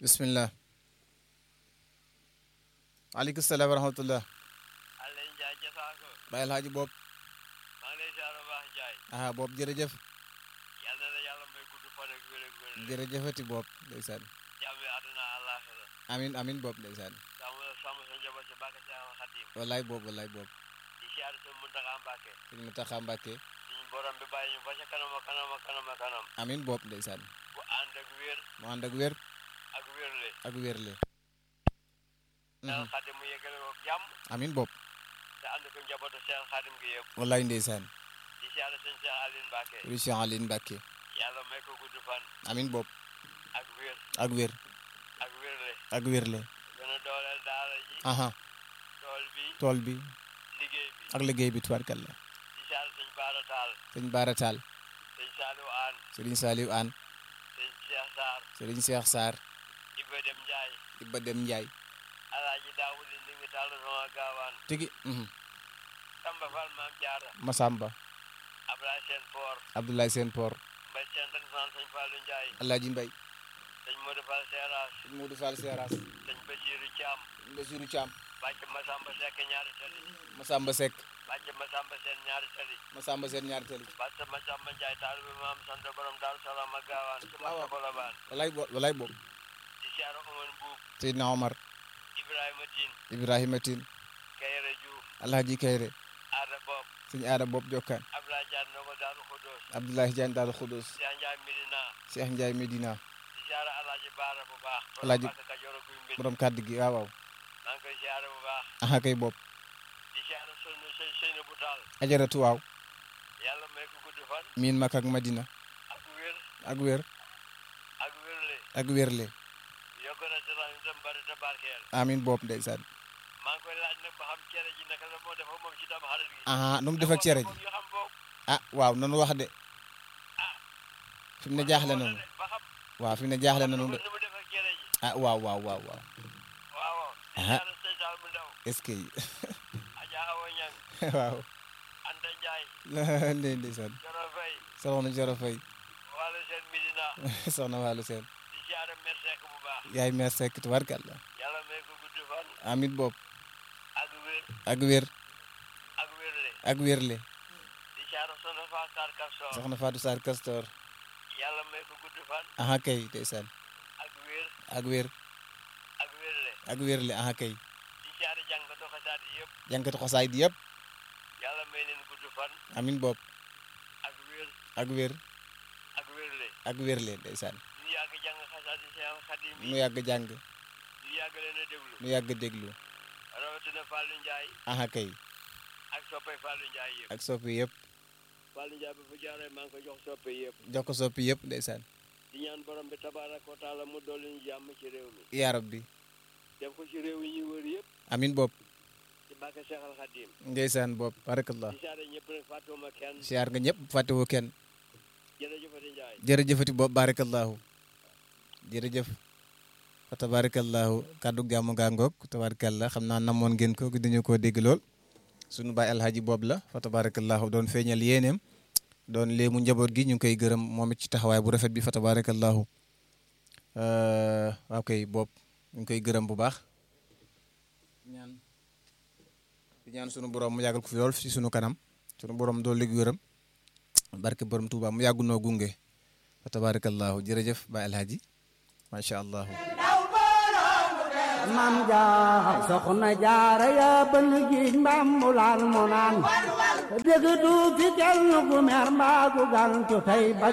bismillah aleykum salaam wa rahmatullah Alioune Ndiaye Jasaako Baye Alhaji Bob maa ngi lay ziar bu baax Ndiaye aha Bob jërëjëf yal na la yàlla may gudd fan ak wér ak wér jërëjëfati Bob ndeysaan jàmm àdduna àllaaxira amin amin Bob ndeysaan sàmm la sàmm sa njaboot si bàkk Seexal Xadim wallaay Bob wallaay Bob di ziar sa Muntaxa Mbàkke sëñ Mutaxa Mbàkke suñu borom bi bàyyi ñu ba ca kanam a kanam a kanam a kanam amin Bob ndeysaan bu ànd ak wér mu ànd ak wér ak wérle ak wérle Seexal Xadim mu yeggale ko jàmm amin Bob te ànd ko njabootu Seexal Xadim gi yëpp wallaay ndeysaan di ziar sëñ Seex Aline Mbàkke Cheikh Aline Mbàkke yàlla may ko gudd fan amin Bob ak wér ak wér ak wérle ak wérle gën a dooleel daara ji aha tool bi tool bi liggéey bi ak liggéey bi tubaarkalla di ziar sëñ Baara Taal sëñ Baara Taal sëñ Saliou Aan sëriñ Saliou Aan sëñ Cheikh Sarr sëriñ Cheikh Sarr Iba Dem Ndiaye Ibba Dem Njaay Alaaji Daawudi ndi ngi tàll sama gaawaan tigi mhm. Samba Fall Maam Jaara Masamba Ablaye Seen Poor Abdoulaye Seen Por Mbay Seen tan san sëñ Fallu Ndiaye Alaaji Mbay sëñ Modou Fall Seeraas sëñ Modou Fall Seeraas sëñ Basiiru Caam Basiru Caam bàcc Masamba Sekk ñaari tali Masamba Seck bàcc Masamba Seen ñaari tali Masamba Seen ñaari tali bàcc Masamba Njaay taalibe maam sant borom Daaru Salaam ak gaawaan ci waaw. Mata Kolobaan walaay bo walaay boobu di siyaara Omar Mbuub Seydina Omar Ibrahima Tiin Ibrahima Tine Kayre Juuf Alhaji Kayre Aada Bob sëñ Aada Bob Jokkaan Ablaye Jaan Ndongo Daaru Xudoos Abdoulaye Diagne Daal Khoudous Cheikh Njaay Medina Cheikh Ndiaye Medina di siyaara Alaaji Baara bu baax Alaaji- Mbàkke Kajoor ak Guy Mbind borom kàddu gi waaw waaw maa ngi koy siyaara bu baax aha kay Bob di siyaara sëñ sëñ sëñ bu taal ajaratu waaw yàlla may ko gudd fan miin Makka ak Madina ak wér ak wér ak wérle ak wérle yokk na ci rax itam bari te barkeel amin Bob ndeysaan maa ngi koy laaj nag ba xam cere ji naka la moo defa moom ci tam xarit gi aha nu mu def ak cere ji moom ñu xam boobu ah waaw nanu wax de fi mu ne jaaxle nanu ba xam waaw fi mu ne jaaxle nanu de nu mu def ak cere ji ah waaw waaw waaw waaw waaw waaw di Aha. siyaara sëñ Saal bu ndaw est-ce que Aja Awa Ñang waaw Anta Njaay ndey ndeysaan Joro Fay soxna Joro Fay wàllu seen Medina soxna Walu Seen di siyaara mer sekk bu baax yaay meer sekk tubarkalla yàlla may ko gudd fan amit Bob ak wér ak wér ak wérle ak wérle di siyaara soxna Faa Sarr Kastor soxna Fatou Sarr Castor yàlla may ko gudd fan aha kay ndeysaan ak wér ak wér ak wérle ak wérle aha kay di siyaara jàngatu xasaat yëpp jànkatu xosaay di yëpp yàlla may leen gudd fan amin Bob ak wér ak wér ak wérle ak wérle ndeysaan ñu yàgg jàng xasaat yi Seex Xadim mu yi yàgg jàng ñu yàgg leen a déglu mu yàgg déglu rawatina Fallou Ndiaye aha kay ak soppay Fallou Ndiaye yëpp ak soppi yëpp Fallou Ndiaye ba fu jaaree maa ngi ko jox soppe yëpp jox ko soppi yëpp ndeysaan di ñaan borom bi tabaaraka wa taala mu dolli ñu jàmm ci réew mi yaa rabbi def ko ci réew yi ñuy wër yëpp amin Bob ci bàkke Seexal Xadim ndeysaan Bob barakallah di saare ñëpp nag fàttuma kenn siyaar nga ñëpp fàttewoo kenn jërëjëfati Ndiaye jërëjëfati Bob barakallahu jërëjëf fa tabarakallahu kàddu gàmmu gaa ngoog tabarakallah xam naa namoon ngeen ko dañu koo dégg lool sunu baay alhaji Bob la fa tabarakallahu doon feeñal yéeneem doon léemu njaboot gi ñu ngi koy gërëm moom it ci taxawaay bu rafet bi fa tabarakallahu waaw kay Bob ñu ngi koy gërëm bu baax ñaan di ñaan sunu borom mu yàggal ko fi lool ci sunu kanam sunu borom dool léegi gërëm barke borom Touba mu yàggu noo gunge fa tabarakallahu jërëjëf baay alhaji macha allah mam jaaxal soxna jaara yaa bën giij mbaam mulaan mu naan dëgg du fi kenn ku mer mbaa ku gantu tey ba